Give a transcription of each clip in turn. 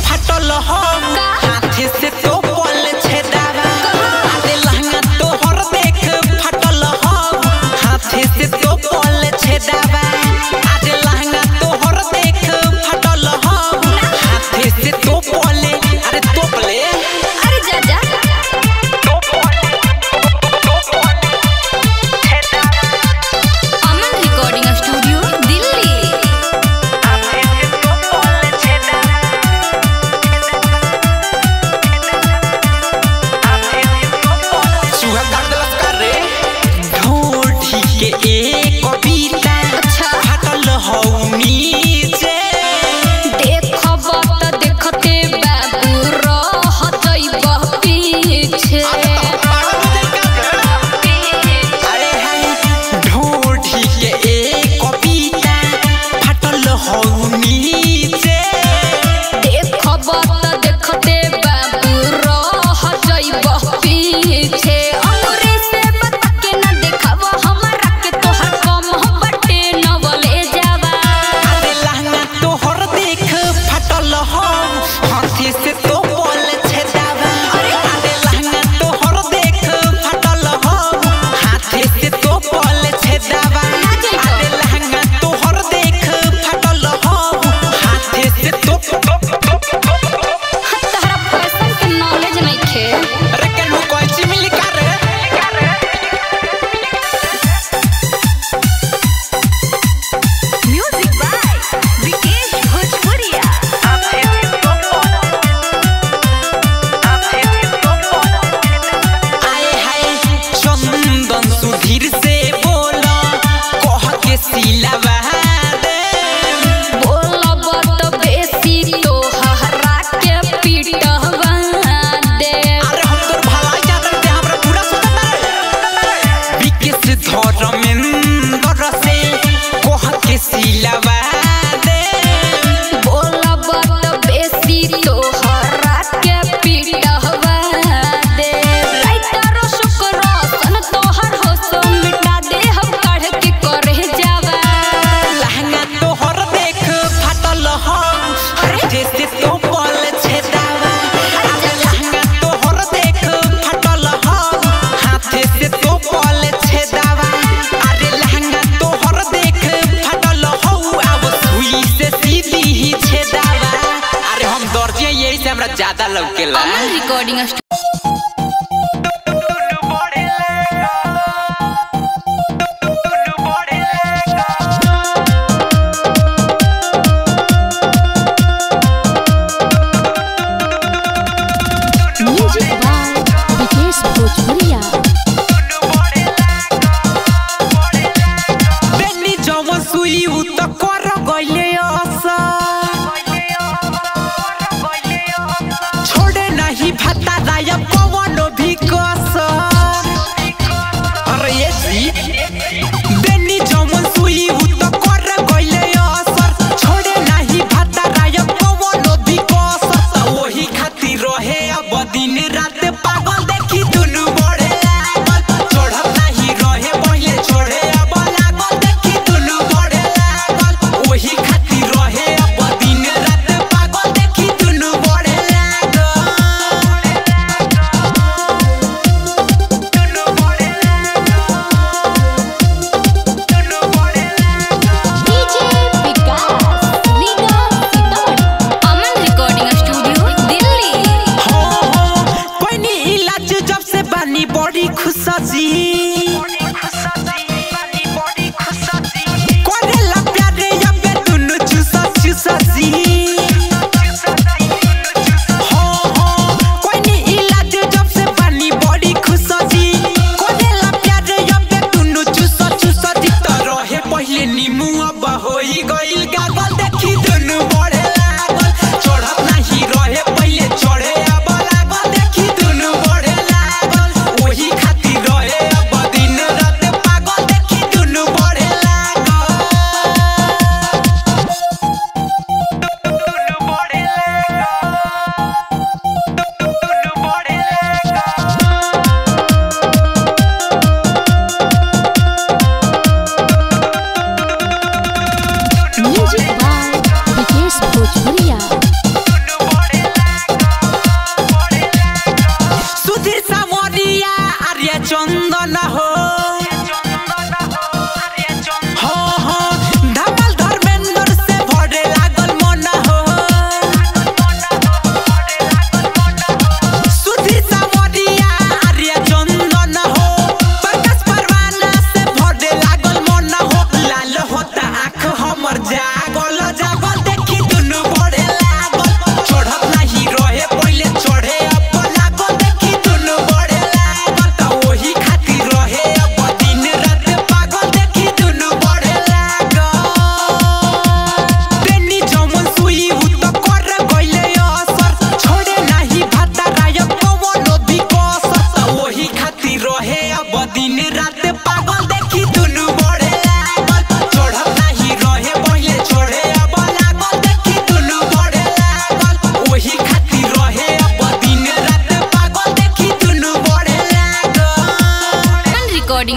फाटल हो हाथे से तो पल छेदावा अरे लहंगा तोहर देख फाटल हो हाथे से तो पल छेदावा अरे लहंगा तोहर देख फाटल हो हाथे से तो पले अरे तोपले अरे जा जा अमन रिकॉर्डिंग स्टूडियो दिल्ली चूहा काट देलस का रे ढोढ़ी के एक कविता अच्छा। फाटल हो नीचे देखब त देखते बाबू रह जइब पीछे अरे हाय ढोढ़ी के एक कविता फाटल हो नीचे देखब त देखते बाबू रह जइब पीछे अंगूरी से बता के न देखब हमरा के तोहर कम बटे नवले जावा अरे लहंगा तोहर देख फाटल हो हाथी से तो बोल छेदावा अरे लहंगा तोहर देख फाटल हो हाथी से तो बोल छेदावा अरे लहंगा तोहर देख फाटल हो हाथी से तो तहरा फैशन के नॉलेज नइखे अरे केनहु कैची मिली का रे म्यूजिक बाय विकेश भोजपुरिया आए हाय चंदन सुधीर से बोला कह के सिलावा दे बोलब त बेसी तोहरा के पीटवा दे अरे हम तोर भलाई चाहते थे हमरा पूरा सुनता रे विकेश धर्मेंद्र से कह के सिलावा दे बोलब त बेसी तोहरा के पीटवा दे राइटर शुक्र सन तोहर होश मिटा दे हम काढ़ के करे जावा लहंगा तोहर देख फाटल हो जैसे तो पल छेदावा अरे लहंगा तोहर देख फाटल हो हाथे से तो पल छेदावा अरे लहंगा तोहर देख फाटल हो अब सुई से सीधी ही छेदावा अरे हम दर्जी यही से हमरा ज्यादा लौकेला Aman recording music by Vikesh Bhojpuriya बेनी जवन सुई उ त कर गइले असर छोड़े नहीं भत्ता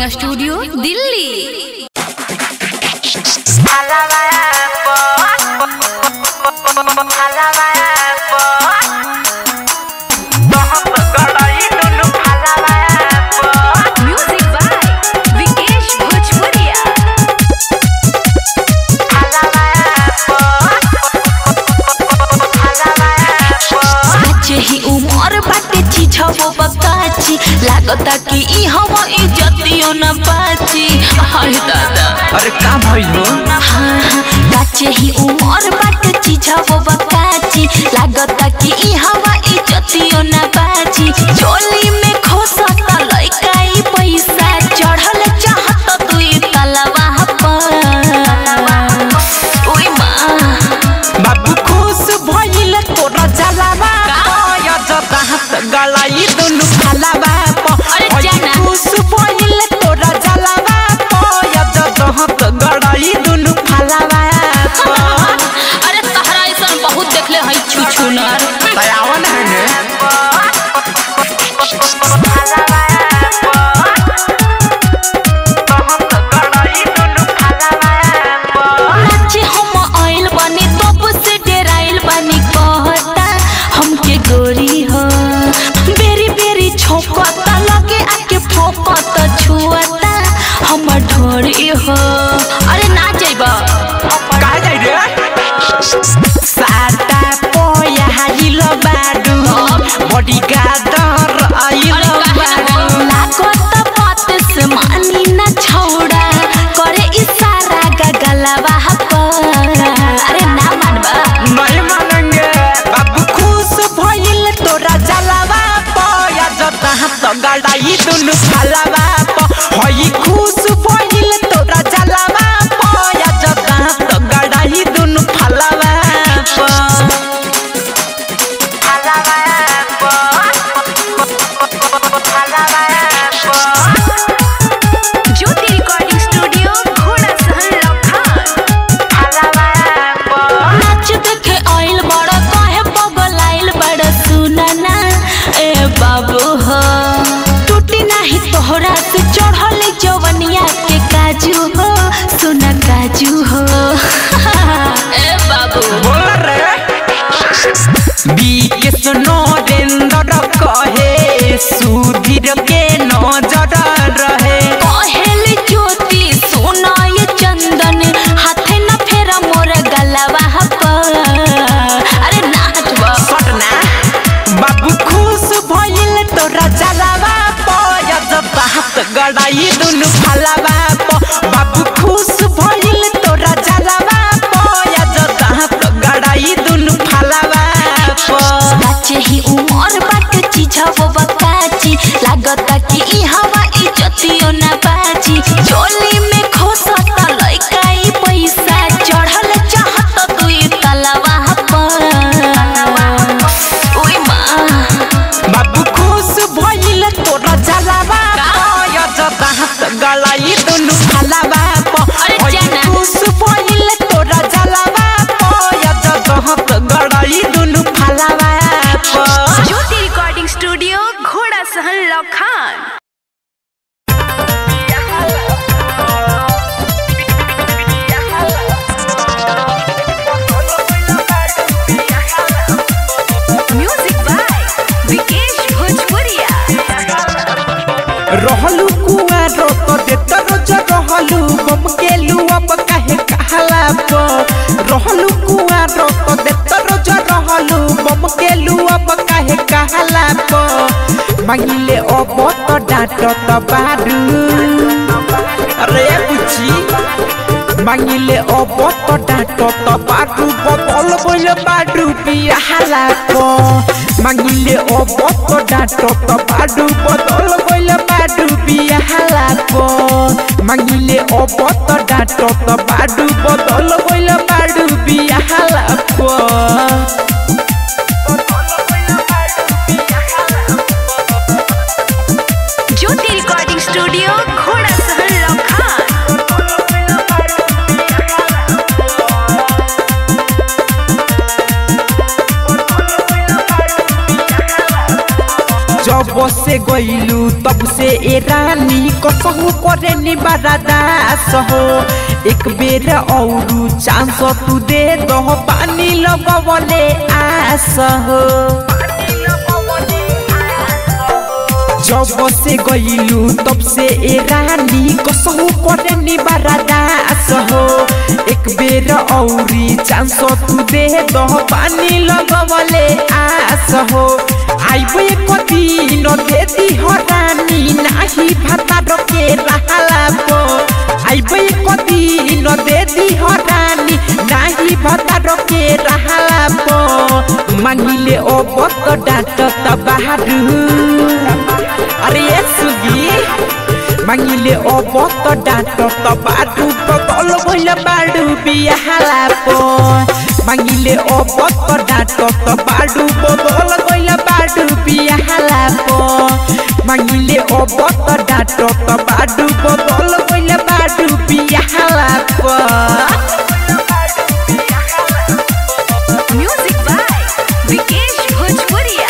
recording studio Delhi music by Vikesh Bhojpuriya आज ही उमर बाटे चिझबो बकाची लागता कि ई हवा इज्जतियो न पाची हाय दादा अरे का भइल हो हाँ हाँ काचे ही उमर बाटे चिझबो बकाची लागता कि ई हवा इज्जतियो न पाची चोली में खोसता लइका ई पैसा चढ़ल चाहत दुई तलवा पर ओए माँ बाबू खुश भइल तोरा जलावा पय जदाहत गलाई दुनु फलावा अरे पय जाना। खुश भइल तोरा जलावा पय जदाहत गलाई दुनु फलावा अरे तहरा ऐसा बहुत देखले हई छुछुनर तयावन है ने नाचे हम आइल बानी तब से डेराइल बानी कहता हमके गोरी हो बेरी बेरी छोकता लगे आके फोकता छुअता हम ढोरी हो अरे ना जाइबा का जाई रे साटा पोया हाइल बाडू बडी गादर आइल बाडू लागत बात से मानी ना छौड़ा करे इशारा गगलवा पर अरे ना मानबा नहीं मानेंगे बाबू खुश भइल तोरा जलावा पया जता हाथ गड़ाई दुनु फलावा प हई खुश भइल तोरा जलावा पया जता हाथ गड़ाई दुनु फलावा प ज्योति रिकॉर्डिंग स्टूडियो घोड़ा सहन लखान नाच देखे आइल बड़ा काहे बगल आइल बड़ा सुनना ए बाबू हो टूटी नाही तोहरा से चढ़ल जवनिया के काजू हो सुना काजू हो ए बाबू बोल रे बीके सुनो रेंदर कहे सुधीर के नजर रहे कहेल ज्योति सोना ये चंदन हाथे न फेरा मोर गलवा पर अरे नाचबा पटना बाबू खुश भइल तोरा जलावा पय जब हाथ गड़ाई दुनु फलावा प बाबू खुश भइल तोरा जलावा पय जब हाथ गड़ाई दुनु फलावा प काचे ही उमर बाटे चिझबो बकाची लागता कि ई हवा इज्जतियो न बाची चोली में खोसता लइका ई पैसा चढ़ल चाहत दुई तलवा पर ओए माँ बाबू खुश भइल तोरा जलावा पय जब हाथ गड़ाई दुनु फलावा प अरे हई जाना। खुश भइल तोरा जलावा पय जब हाथ गड़ाई दुनु फलावा प ज्योति रिकॉर्डिंग स्टूडियो घोड़ा सहन लखान म्यूजिक बाय विकेश भोजपुरिया रहलू कुआर तो देत रोज रहलू बम के अब काहे कहला प रहलू कुआर तो देत रोज रहलू बम के अब काहे कहला प मांगिले अब तो डांट तो बारू अरे बुची मांगिले अब तो डांट तो बारू बबल बोल बारू बियाहला प मांगिले अब तो डांट तो बारू बदल बोल बारू बियाहला प मांगिले अब तो डांट तो बारू बदल बोल बारू बियाहला प ज्योति रिकॉर्डिंग स्टूडियो घोड़ा सहन लखान जब से गइलू तब से ए रानी कसहु करे निबारादास हो एक बेर औरू चांस तू दे दो पानी लगवले आस हो जब से गइलू तब से ए रानी कसहु करे निबारादास हो एक बेर औरी चांस तू दे दो पानी लगवले आस हो आइबो एक दिन दे दी हो रानी नाही भाता रके रहला बो आइबो एक दिन दे दी हो रानी नाही भाता रके रहला बो मांगिले ओ बत डाट त बहादुर अरे ये सुगी मांगिले ओ बत डाट त बाडु बदल भइल बाडु बिहाला पो मांगिले ओ बत डाट त बाडु बदल भइल बाडु बिहाला पो मांगिले ओ बत डाट त बाडु बदल भइल बाडु बिहाला पो म्यूजिक बाय विकेश भोजपुरिया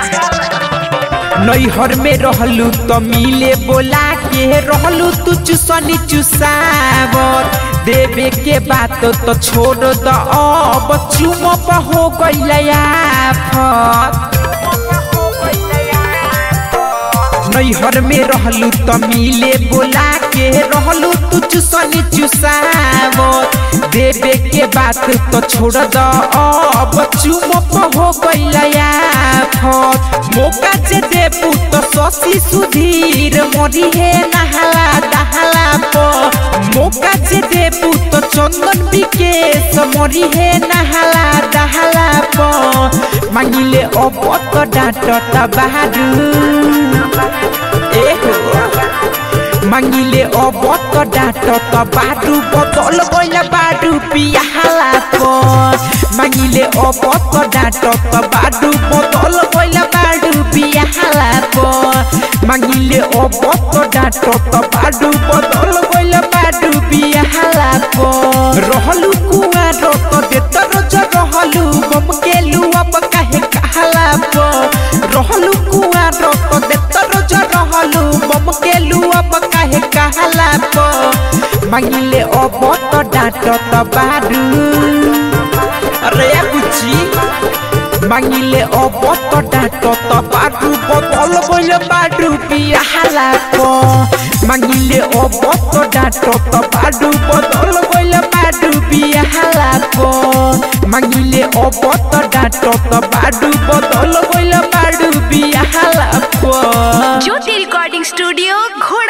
नैहर में रहलू तो मिले बोला के रहलू तू चुसनी चुसावर देवे के बात तो छोड़ द अब चुम हो गइलया नैहर में रहलू तो मिले बोला के रहलू तू चुसनी चुसावर देवे के बात तो छोड़ द अब चुम हो गइलया मौका जे देबू तो शशि सुधीर मरी हे नहाला दहाला पो मौका जे देबू तो चंदन विकेश मरी हे नहाला दहाला पो मांगिले अब तो डांट त बहादुर एहो मांगिले अब त डाँट त बाटु बदल गइल बाटु पियाला पो मांगिले अब त डाँट त बाटु बदल गइल बाटु पियाला पो मांगिले अब त डाँट त बाटु बदल गइल बाटु पियाला पो रहलु कुआर त देत रोज रहलु बम केलु अब काहे कहाला पो रहलु कुआर त देत रोज रहलु बम केलु अब काहे कहाला पो मांगिले अब त डाँट त बाडु अरे बुची मांगिले अब त डाँट त बाडु बदल गइल बाडु बिहाला पो मांगिले अब त डाँट त बाडु बदल गइल बाडु बिहाला पो मांगिले अब त डाँट त बाडु बदल गइल बाडु बिहाला पो ज्योति रिकॉर्डिंग स्टूडियो घोड़ा